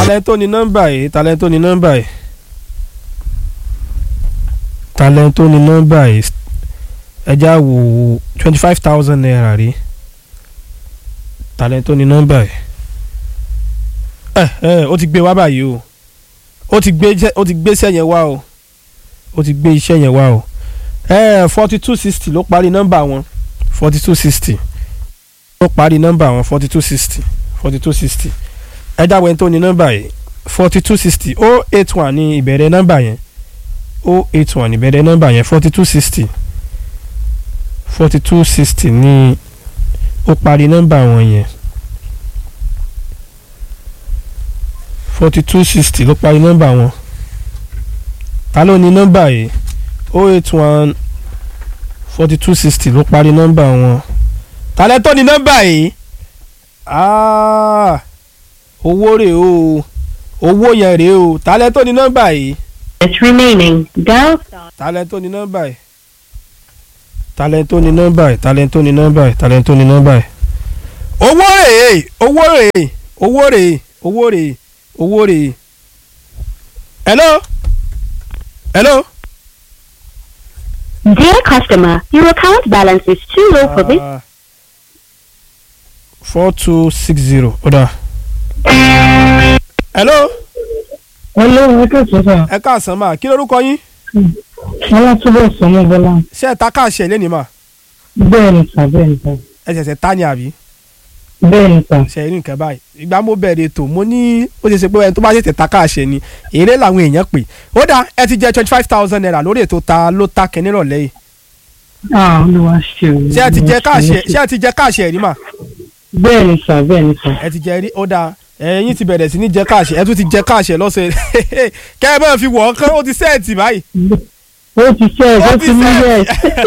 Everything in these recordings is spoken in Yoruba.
talẹ́ tó ní nọ́mbà yìí talẹ́ tó ní nọ́mbà yìí talẹ́ tó ní nọ́mbà yìí ẹja wò twenty five thousand naira rí talẹ́ tó ní nọ́mbà yìí ẹ ẹ ó ti gbé wá báyìí o ó ti gbé iṣẹ́- ó ti gbé iṣẹ́ yẹn wá o ó ti gbé iṣẹ́ yẹn wá o ẹ forty two sixty ló parí nọ́mbà wọn forty two sixty ló parí nọ́mbà wọn forty two sixty forty two sixty ẹ dáwọ́ ẹni tó ní nọ́mbà yìí forty two sixty o eight one ní ìbẹ̀rẹ̀ nọ́mbà yẹn o eight one ìbẹ̀rẹ̀ nọ́mbà yẹn forty two sixty forty two sixty ní ó parí nọ́mbà wọn yẹn forty two sixty ló parí nọ́mbà wọn ta ló ní nọ́mbà yìí o eight one forty two sixty ló parí nọ́mbà wọn ta lẹ́ tó ní nọ́mbà yìí ah owó rèé o owó yẹn rèé o ta lẹ́ tó ní nọ́mbà yìí It's remaining. Dial star. ta lẹ́ tó ní nọ́mbà yìí ta lẹ́ tó ní nọ́mbà yìí ta lẹ́ tó ní nọ́mbà yìí ta lẹ́ tó ní nọ́mbà yìí. owó rèé owó rèé owó rèé owó rèé owó rèé. hello hello. Dear customer, your account balance is too low for this. four two six zero ọ̀dà. hello Hello, ẹ kẹ́sọ̀ sà. ẹ káàsán máa kí lórúkọ yín Ọlátúbọ̀ sọmọ Bọ́lá. ṣé ẹ ta káàṣì ẹ̀ lẹ́nìí mà Bẹ́ẹ̀ ni sà, bẹ́ẹ̀ ni sà. ẹ ṣẹ̀ṣẹ̀ ta ni àbí Bẹ́ẹ̀ ni sà. ṣe rí nǹkan báyìí ìgbà mo bẹ̀rẹ̀ ètò mo ní ó ṣe ṣe pé ẹni tó bá ṣètè ta káàṣì ẹ̀ ni èrè làwọn èèyàn pè ó dá ẹ ti jẹ twenty five thousand naira lórí ètò ta ló ta kẹ́ nírọ̀lẹ́ yìí Ah, Olúwa ṣe o. ṣé ẹ ti jẹ Olúwa káàṣì ṣe ẹ̀ o. ṣé ẹ ti jẹ káàṣì ẹ̀ rí mà Bẹ́ẹ̀ ni sà, bẹ́ẹ̀ ni sà. ẹ ti jẹ rí ó dáa ẹ̀yin ti bẹ̀rẹ̀ sí ní jẹ káàṣì ẹ tún ti jẹ káàṣì ẹ̀ lọ́sẹ̀ kẹ́ ẹ bá fi wọ̀ ọ́ kán ó ti sẹ́ẹ̀tì báyìí Ó ti ṣe ẹ̀, ó ti mú yẹ̀.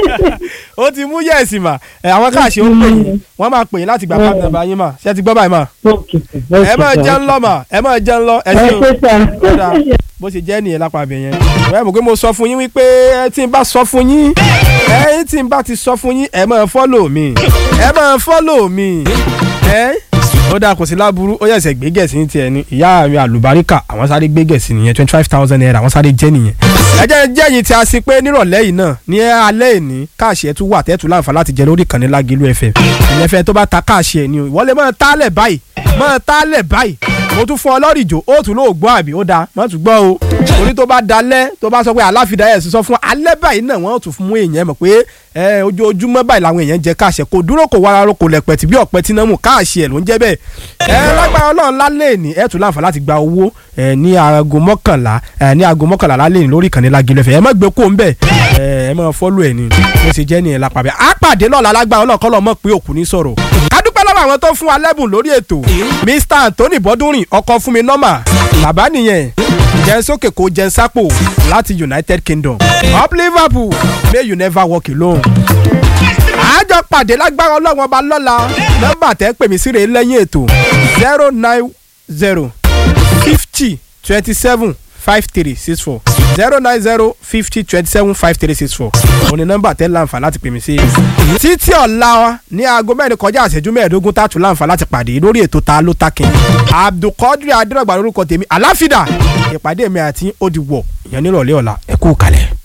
ó ti mú yẹ̀sì mà ẹ àwọn káàṣì ó pè yín wọ́n máa pè yín láti gba Mm. pàtàkì bá yín mà ṣé ẹ ti gbọ́ báyìí mà Ókè sà, ókè ẹ máa sà, jẹun ókè. lọ mà ẹ máa jẹun lọ ẹ Ẹ ṣeun ṣé sà. Kódà. bó ṣe jẹ́ nìyẹn lápá abẹ yẹn ẹ mọ̀ pé mo sọ fún yín wípé ẹ tí n bá sọ fún yín ẹ tí n bá ti sọ fún yín ẹ máa fọ́lò mi ẹ máa fọ́lò mi ẹ ó dáa kò sí láburú ó yẹ̀sẹ̀ gbé gẹ̀ẹ́sì ní tiẹ̀ ni ìyá mi àlùbáríkà àwọn sáré gbé gẹ̀ẹ́sì nìyẹn twenty five thousand naira àwọn sáré jẹ́ nìyẹn ẹ jẹ́ jẹ́ yìí tí a sì pé nírọ̀lẹ́ yìí náà ní alẹ́ ìní káàṣì ẹ̀ tún wà tẹ́tù láǹfà láti jẹ lórí ìkànnì Lágìlú FM ìyẹn fẹ́ tó bá ta káàṣì ẹ̀ ni o ìwọlé máa tálẹ̀ báyìí máa tálẹ̀ báyìí mo tún fún ọ lọ́rì jò ó tún lóò gbọ́ àbí ó dáa má tún gbọ́ o orí tó bá dalẹ̀ tó bá sọ pé aláfidà ẹ̀ sọ fún alẹ́ báyìí náà wọ́n tún fún mú èèyàn mọ̀ pé ẹ ojoojúmọ́ báyìí làwọn èèyàn jẹ káàṣẹ kò dúró kò wára ro kò lẹ̀pẹ̀ tí bí ọ̀pẹ tí náà mú káàṣẹ ẹ̀ ló ń jẹ́ bẹ́ẹ̀ ẹ lágbára ọlọ́run lálẹ́ ní ẹ̀ tún láǹfà láti gba owó ẹ ní aago mọ́kànlá ẹ ní aago mọ́kànlá lálẹ́ ní lórí ìkànnì Lágìlú FM ẹ má gbé kó ń bẹ̀ ẹ ẹ má fọ́lù ẹ̀ ní bó ṣe jẹ́ nìyẹn lápá bẹ́ẹ̀ á pàdé lọ́la lágbára ọlọ́run kọ́ lọ́ mọ̀ pé òkú ní sọ̀rọ̀ kádúpẹ́ lọ́wọ́ àwọn tó fún wa lẹ́bùn lórí ètò Mr Anthony Bọ́dúnrìn ọkọ̀ fún mi nọ́mà bàbá nìyẹn jẹun sókè kó jẹun sápò láti United Kingdom up Liverpool may you never walk alone. àjọ pàdé lágbára ọlọ́run ọba lọ́la nọ́mbà tẹ́ pè mí síre lẹ́yìn ètò zero nine zero fifty twenty seven five three six four zero nine zero fifty twenty seven five three six four òní nọ́mbà tẹ́ láǹfà láti pè mí sí. títí ọ̀la ní aago mẹ́rin kọjá àṣẹjú mẹ́ẹ̀ẹ́dógún tààtù láǹfà láti pàdé lórí ètò ta ló takin abdulkadir adérògbà lórúkọ tèmi aláfídà ìpàdé mi àti ó di wọ̀ ìyẹn nírọ̀lẹ́ ọ̀la ẹ kú kalẹ̀.